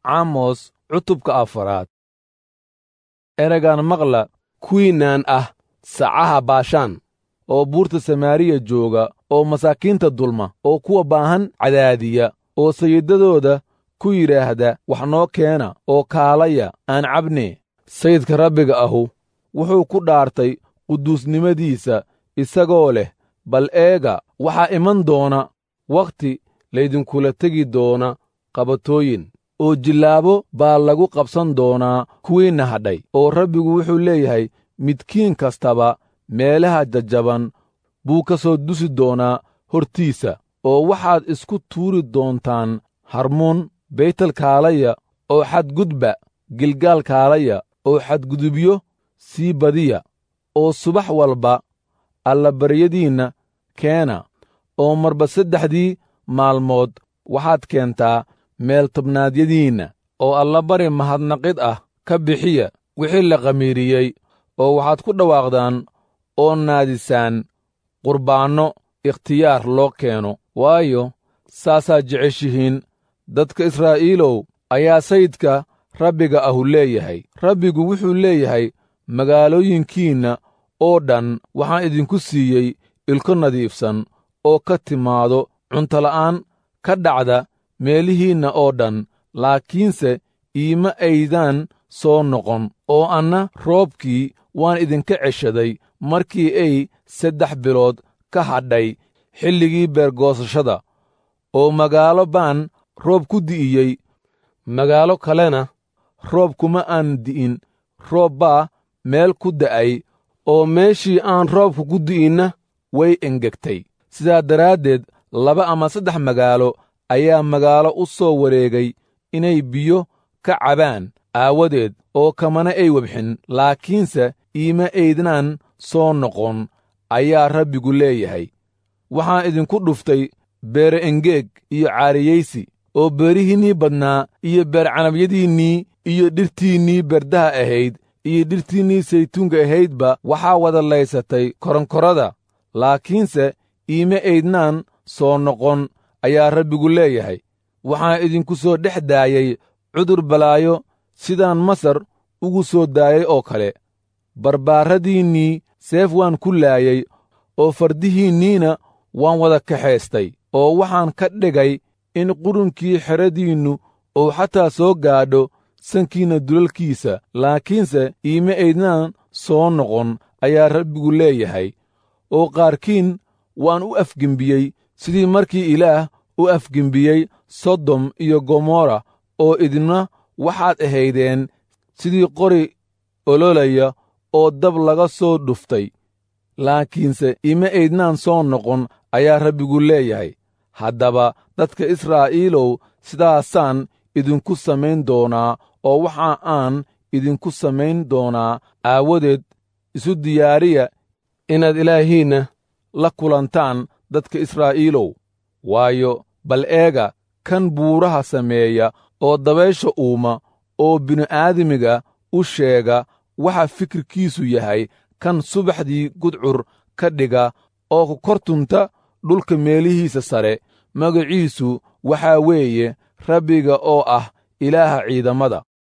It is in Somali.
caamos cutubka afaraad ereygan maqla kuwiinaan ah sacaha baashaan oo buurta samaariya jooga oo masaakiinta dulma oo kuwa baahan cadaadiya oo sayidadooda ku yidhaahda wax noo keena oo kaalaya aan cabne sayidka rabbiga ahu wuxuu ku dhaartay quduusnimadiisa isagoo leh bal eega waxaa iman doona wakhti laydinkula tegi doona qabatooyin oo jillaabo baa lagu qabsan doonaa kuwiinna hadhay oo rabbigu wuxuu leeyahay midkiin kastaba meelaha jajjaban buu ka soo dusi doonaa hortiisa oo waxaad isku tuuri doontaan harmuun baytal kaalaya oo xadgudba gilgaal kaalaya oo xadgudubyo sii badiya oo subax walba allabaryadiinna keena oo marba saddexdii maalmood waxaad keentaa meel tobnaadyadiinna oo allabari mahadnaqid ah ka bixiya wixii la khamiiriyey oo waxaad ku dhawaaqdaan oo naadisaan qurbaanno ikhtiyaar loo keeno waayo saasaad jeceshihiin dadka israa'iilow ayaa sayidka rabbiga ahu leeyahay rabbigu wuxuu leeyahay magaalooyinkiinna oo dhan waxaan idinku siiyey ilko nadiifsan oo ka timaado cuntola'aan ka dhacda meelihiinna oo dhan laakiinse iima aydaan soo noqon oo anna roobkii waan idinka ceshaday markii ay saddex bilood ka hadhay xilligii beergoosashada oo magaalo baan roob ku di'iyey magaalo kalena roob kuma aan di'in roob baa meel ku da'ay oo meeshii aan roobku ku di'inna way engegtay sidaa daraaddeed laba ama saddex magaalo ayaa magaalo u soo wareegay inay biyo ka cabaan aawadeed oo kamana ay webxin laakiinse iima aydnaan soo noqon ayaa rabbigu leeyahay waxaan idinku dhuftay beere engeeg iyo caariyaysi oo beerihiinnii badnaa iyo beercanabyadiinnii iyo dhirtiinnii berdaha ahayd iyo dhirtiinnii saytuunka ahaydba waxaa wada laysatay koronkorada laakiinse iima aydnaan soo noqon ayaa rabbigu leeyahay waxaan idinku soo dhex daayey cudur balaayo sidaan masar ugu soo daayey oo kale barbaarradiinnii seef waan ku laayey oo fardihiinniina waan wada kaxaystay oo waxaan ka dhigay in qurunkii xeradiinnu uu xataa soo gaadho sankiinna dulalkiisa laakiinse iima aydnaan soo noqon ayaa rabbigu leeyahay oo qaarkiin waan u afgembiyey sidii markii ilaah u afgembiyey sodom iyo gomorra oo idina waxaad ahaydeen sidii qori ololaya oo dab laga soo dhuftay laakiinse ima aydnaan soo noqon ayaa rabbigu leeyahay haddaba dadka israa'iilow sidaasaan idinku samayn doonaa oo waxa aan idinku samayn doonaa aawadeed isu diyaariya inaad ilaahiinna la kulantaan dadka israa'iilow waayo bal eega kan buuraha sameeya oo dabaysha uuma oo bini'aadamiga u sheega waxa fikirkiisu yahay kan subaxdii gudcur ka dhiga oo ku kor tunta dhulka meelihiisa sare magaciisu waxaa weeye rabbiga oo ah ilaaha ciidamada